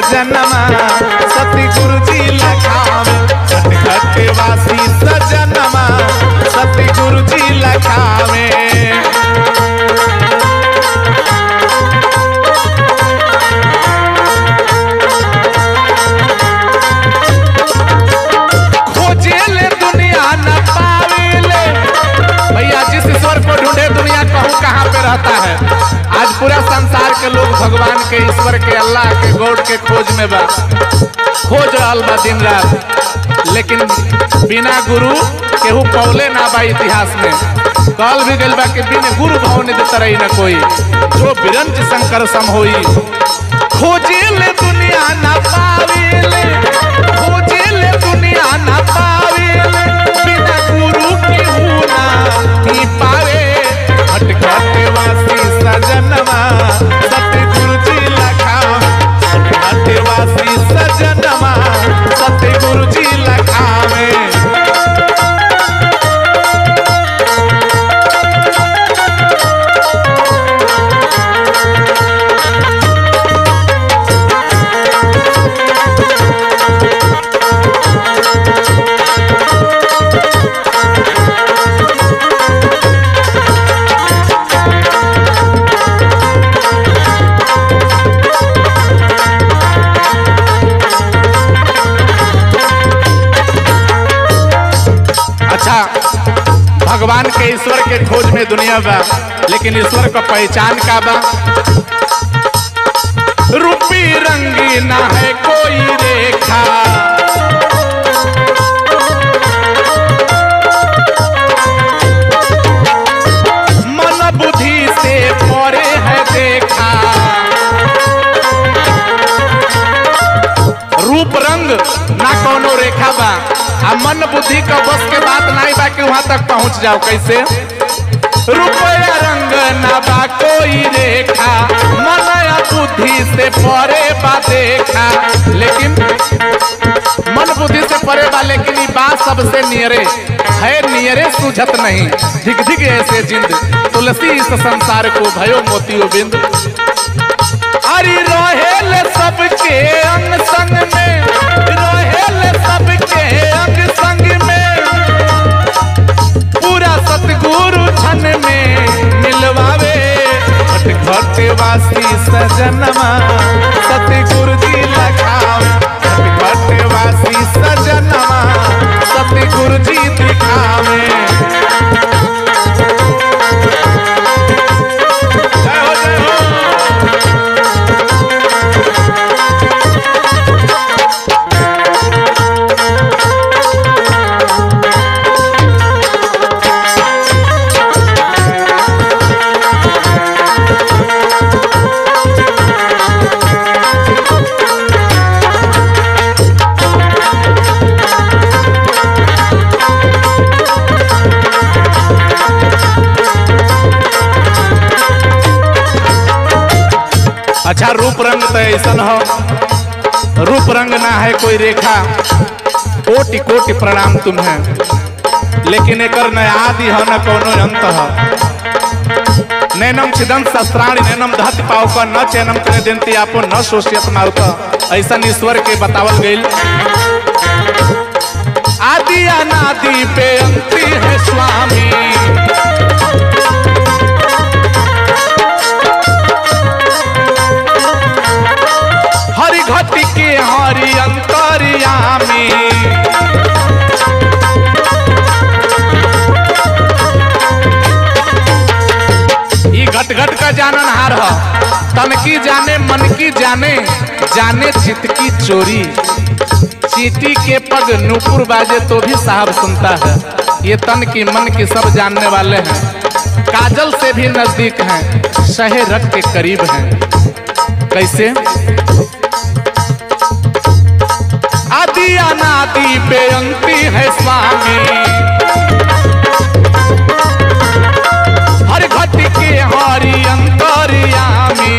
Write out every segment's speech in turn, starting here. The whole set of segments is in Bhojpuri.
सजनमा सती गुरु जी लखावे घट घट वासी सजनमा सती गुरु जी लखावे खोजे ले दुनिया न पावेले भैया जिस ईश्वर को ढूंढे दुनिया कहूँ कहाँ पे रहता है आज पूरा संसार के लोग भगवान के ईश्वर के अल्लाह के गॉड के खोज में बा खोज रहल बा दिन रात लेकिन बिना गुरु केहू पौले ना बा इतिहास में कहल भी गइल बा कि बिन गुरु भाव ने देता रही न कोई जो बिरंज शंकर सम होई खोजे ले दुनिया ना पावेले खोजे ले दुनिया ना पावेले बिना गुरु के हुना ही पावे घट घट वासी सजनवा सतगुरु जी लखा घट वासी सजनवा सतगुरु जी लखावे अच्छा भगवान के ईश्वर के खोज में दुनिया बा लेकिन ईश्वर का पहचान का बा रूपी रंगी ना है कोई रेखा मन बुद्धि से परे है देखा रूप रंग ना कोनो रेखा बा आ मन बुद्धि का बस के बात नहीं बा कि वहां तक पहुंच जाओ कैसे रुपया रंग ना बा कोई रेखा मन या बुद्धि से परे बा देखा लेकिन मन बुद्धि से परे बा लेकिन ई बात सबसे नियरे है नियरे सूझत नहीं धिक धिक ऐसे जिंद तुलसी इस संसार को भयो मोतियो बिंद अरे रहेल सबके अंग संग में रहेल सबके अंग संग में पूरा सतगुरु छन में मिलवावे घट घट वासी सजनमा सतगुरु जी लखावे घट घट वासी सजनमा सतगुरु जी दिखावे जय हो जय हो अच्छा रूप रंग तो ऐसा हो रूप रंग ना है कोई रेखा कोटि कोटि प्रणाम तुम्हें लेकिन एकर न आदि हो न कोनो अंत हो नैनम छिदम शस्त्राणि नैनम धत पावक न चैनम करे देंती आपो न शोषियत मारुत ऐसा ईश्वर के बतावल गइल आदि अनादि पे अंति है स्वामी हरि घटी के हरि अंतर्यामी ई घट घट का जानन हार ह तन की जाने मन की जाने जाने चित की चोरी चीटी के पग नूपुर बाजे तो भी साहब सुनता है ये तन की मन की सब जानने वाले हैं काजल से भी नजदीक हैं शहे रख के करीब हैं कैसे आदि अनादि बेअंती है स्वामी हर घट के हरि अंतर्यामी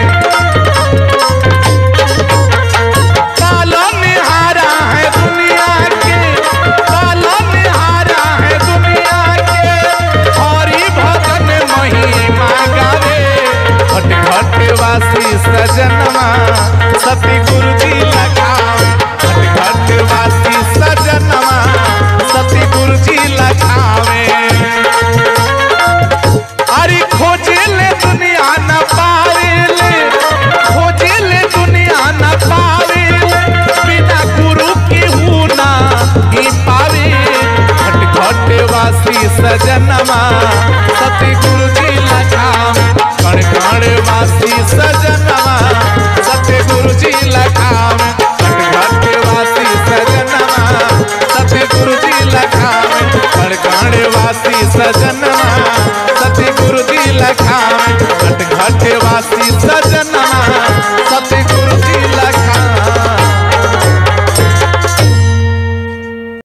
पालनहारा है दुनिया के पालनहारा है दुनिया के हरि भजन महिमा गावे घट घट वासी सजनमा सती गुरु जी सजनमा सती गुरु जी लखाम कण कण वासी सजनमा सती गुरु जी लखाम घट घट वासी सजनमा सती गुरु जी लखाम कण कण वासी सजनमा सती गुरु जी लखाम घट घट वासी सजनमा